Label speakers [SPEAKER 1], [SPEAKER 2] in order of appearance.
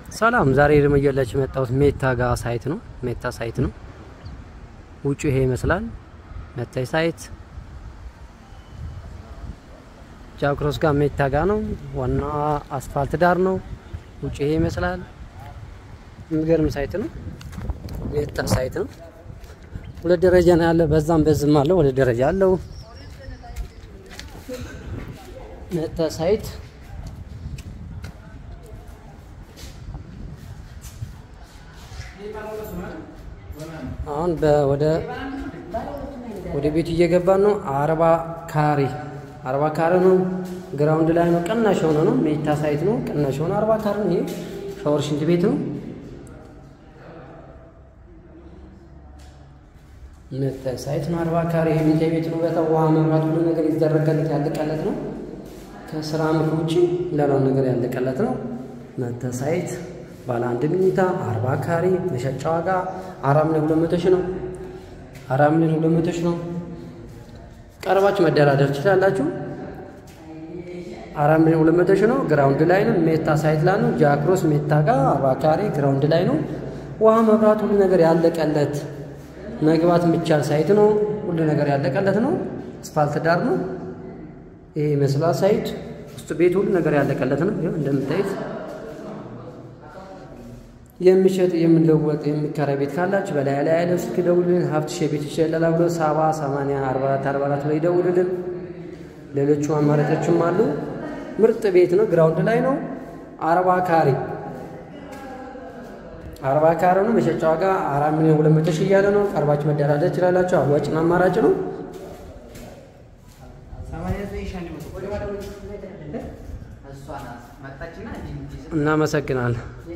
[SPEAKER 1] ሰላም ዛሬ ደግሞ እየላችሁ የመጣሁት ሜታ ጋር ሳይት ነው። ሜታ ሳይት ነው። ውጩ ይሄ ይመስላል። መታይ ሳይት ጃክሮስ ጋር ሜታ ጋር ነው። ዋና አስፋልት ዳር ነው። ውጩ ይሄ ይመስላል። የሚገርም ሳይት ነው። ሜታ ሳይት ነው። ሁለት ደረጃ ነው ያለ። በዛም በዝም አለው። ሁለት ደረጃ አለው። ሜታ ሳይት አሁን ወደ ወደ ቤቱ እየገባን ነው። አርባ ካሬ አርባ ካሬ ነው። ግራውንድ ላይ ነው። ቅናሽ የሆነ ነው። ሜታ ሳይት ነው። ቅናሽ የሆነ አርባ ካሬ ነው። ይሄ ሻወር ሽንት ቤት ነው። ሜታ ሳይት ነው። አርባ ካሬ ይሄ ሜታ ቤት ነው። በጣም ውሃ፣ መብራት፣ ሁሉ ነገር ይደረገለት ያለቀለት ነው። ከስራ ምክር ውጭ ሌላውን ነገር ያለቀለት ነው። ሜታ ሳይት ባለ አንድ መኝታ አርባ ካሬ መሸጫ ዋጋ አራት ሚሊዮን ሁለት መቶ ሺህ ነው። አራት ሚሊዮን ሁለት መቶ ሺህ ነው። ቀርባችሁ መደራደር ትችላላችሁ። አራት ሚሊዮን ሁለት መቶ ሺህ ነው። ግራውንድ ላይ ነው። ሜታ ሳይት ላይ ነው። ጃክሮስ ሜታ ጋር አርባ ካሬ ግራውንድ ላይ ነው። ውሃ፣ መብራት፣ ሁሉ ነገር ያለቀለት መግባት የሚቻል ሳይት ነው። ሁሉ ነገር ያለቀለት ነው። አስፋልት ዳር ነው። ይሄ ይመስላል ሳይት ውስጥ ቤት ሁሉ ነገር ያለቀለት ነው። ይኸው እንደምታዩት የሚሸጥ የምንለወጥ የሚከራይ ቤት ካላችሁ በላይ ላይ ያለው ስልክ ደውሉልን። ሀብት ሼ ቤት ይሸላል ብሎ ሰባ ሰማንያ አርባ አራት አርባ አራት ላይ ደውሉልን። ሌሎቹ አማራጮችም አሉ። ምርጥ ቤት ነው። ግራውንድ ላይ ነው። አርባ ካሬ አርባ ካሬ ነው። መሸጫ ዋጋ አራት ሚሊዮን ሁለት መቶ ሺህ እያለ ነው። ቀርባችሁ መደራደር ትችላላችሁ። አዋጭና አማራጭ ነው። እናመሰግናለን።